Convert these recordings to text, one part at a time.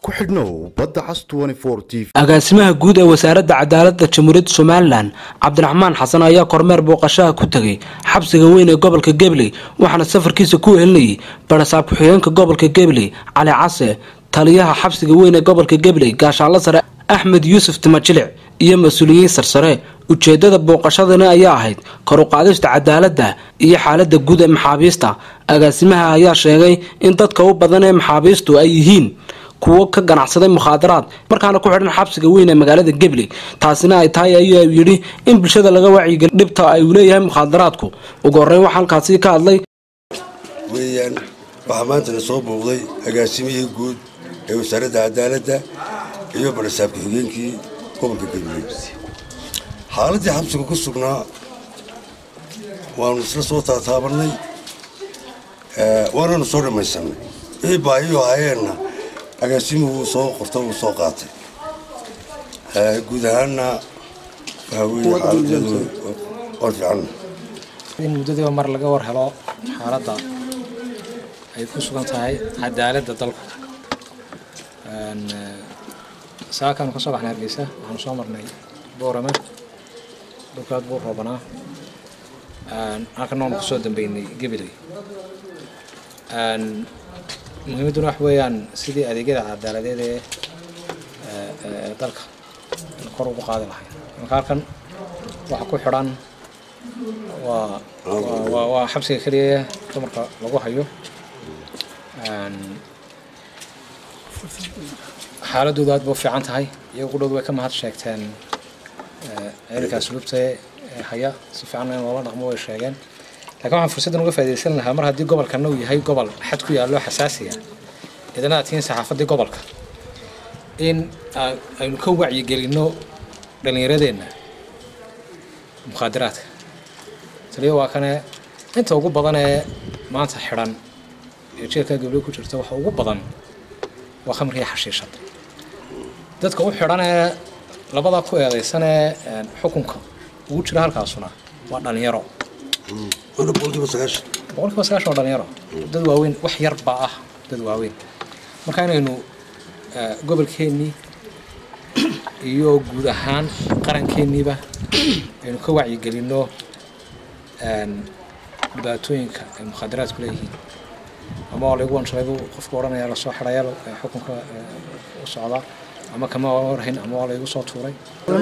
ku xidhnow badda cas t v agaasimaha guud ee wasaaradda cadaaladda jamhuuriyadda somalilan cabdiraxmaan xasan ayaa kormeer booqashaha ku tegay xabsiga weyn ee gobolka gabley waxaana safarkiisa ku helinayay barasaab ku-xigeenka gobolka gabley cali case taliyaha xabsiga weyn ee gobolka gabley gaashaanlo sare axmed yuusuf timajilic iyo mas-uuliyiin sarsare ujeedada booqashadani ayaa ahayd kor u qaadista cadaaladda iyo xaalada guud ee maxaabiista agaasimaha ayaa sheegay in dadka u badan ee maxaabiistu ay yihiin kuwo ka ganacsaday mukhaadaraad markaana ku xidhan xabsiga weyn ee magaalada gabley taasina ay tahay ayuu yidhi in bulshada laga wacyigeli dhibta ay uu leeyahay mukhaadaraadku ugu horreyn waxaa halkaasi ka hadlay weeyaan waxaa maantana soo bouqday agaasimihii guud ee wasaaradda cadaaladda iyo barasaab ku-xigeenkii gobolka gabley xaaladdii xabsiga ku sugnaa waanu isla soo taataabanay waananu soo dhammaysanay wixii baahiyo hayeenna agaasimuhu uu soo qorta uu soo qaatay guud ahaanna waxaa weeye xaaladeedu waan fiicanna in muddadiiba mar laga war helo xaaladda ay ku sugan tahay cadaaladda dalku saakaanu ka soo baxnay hargeysa waxaanu soo marnay boorame dhulkaad buu roobanaa halkana waanu kusoo dambeynay gabiley muhiimadduna wax weeyaan sidii adeegyada cadaaladeed ee dalka kor ugu qaadi lahay marka halkan waxa ku xidhan waa waa xabsiga keliya dumarka lagu hayo xaaladoodu aad ba u fiican tahay iyago qudhowd way ka mahad sheegteen ciidanka asluubta ee haya si fiican in loola dhaqmo way sheegeen lakiin waxaan fursaddan uga faa'idaysan lahaa mar haddii gobolkana uu yahay gobol xad ku yaallo xasaasiya idana aad tihiin saxaafaddii gobolka in aynu ka wacyigelinno dhallinyaradeenna mukhaadaraadka taliya waa kane inta ugu badan ee maanta xidhan ee jeelka gabley ku jirta waxa ugu badan waa khamriga xashiishada dadka u xidhan ee labadaa ku eedaysan ee xukunka ugu jira halkaasuna waa dhallinyaro boqolkiiba sagaashan boqolkiiba sagaashan waa dhalinyaro dad waaweyn wax yar baa ah dad waaweyn marka inaynu gobolkeennii iyo guud ahaan qarankeeniiba aynu ka wacyigelinno dhibaatooyinka ay mukhaadaraadku leeyihiin ama waa laygu wanshalaybu qofku odhanaya lasoo xidhaya xukunka u socdaa ama kama warhayn ama waa laygu soo tuuray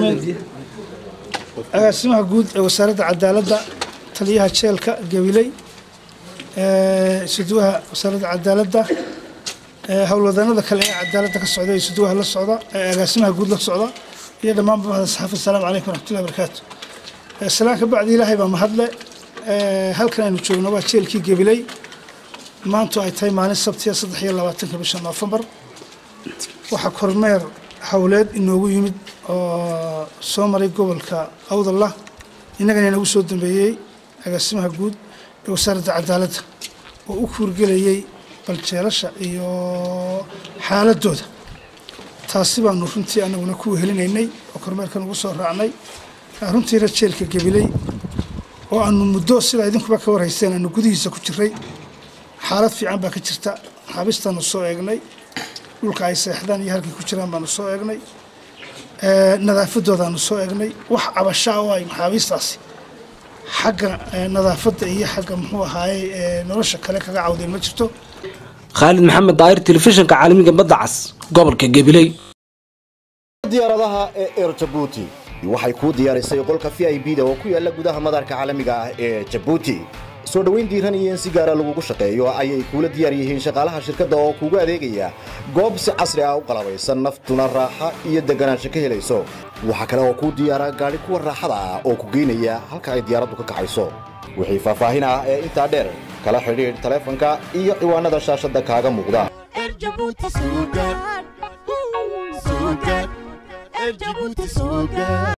agaasimaha guud ee wasaaradda cadaaladda taliyaha jeelka gabiley suduwaha wasaaradda cadaaladda howlwadanada kale ee cadaaladda ka socda ee suduwaha la socda ee agaasimaha guud la socda iyo dhammaanba mahda saxaafad asalaamu calaykum waraxmatullahi barakaatu salaan ka bacdi ilaahay baa mahadle halkan aynu joogno waa jeelkii gabiley maantu ay tahay maalin sabtiya saddex iyo labaatanka bisha noofembar waxaa kormeer howleed inoogu yimid oo soo maray gobolka awdallah innagana inagu soo dambeeyey agaasimaha guud ee wasaaradda cadaaladda oo u kuurgelayay baljeelasha iyo xaaladooda taasi baanu runtii anaguna ku wehelinaynay oo kormeerkan ugu soo raacnay runtiina jeelka gabiley oo aanu muddo sidaa idinkuba ka warhayseen aanu gudihiisa ku jiray xaalad fiican baa ka jirta xaabistaanu soo eegnay dhulka ay seexdaan iyo halkay ku jiraan baanu soo eegnay nadaafadoodaanu soo eegnay wax cabashaa oo ay maxaabiistaasi xagga nadaafadda iyo xagga muxuu ahaaye nolosha kale kaga cawdeen ma jirto khaalid maxamed daahir telefishinka caalamiga badda cas gobolka gabiley diyaaradaha ee er jabuuti waxay kuu diyaarisay qolka v i b da oo ku yaala gudaha madaarka caalamiga ah ee jabuuti soo dhoweyn diiran iyo in si gaara lagugu shaqeeyo ayay kuula diyaar yihiin shaqaalaha shirkadda oo kuugu adeegaya goob si casri ah u qalabaysan naftuna raaxa iyo deganaansho ka helayso waxaa kale oo kuu diyaara gaadhi kuwa raaxada ah oo ku geynaya halka ay diyaaraddu ka kacayso wixii faahfaahin ah ee intaa dheer kala xidhiidh taleefanka iyo ciwaanada shaashadda kaaga muuqda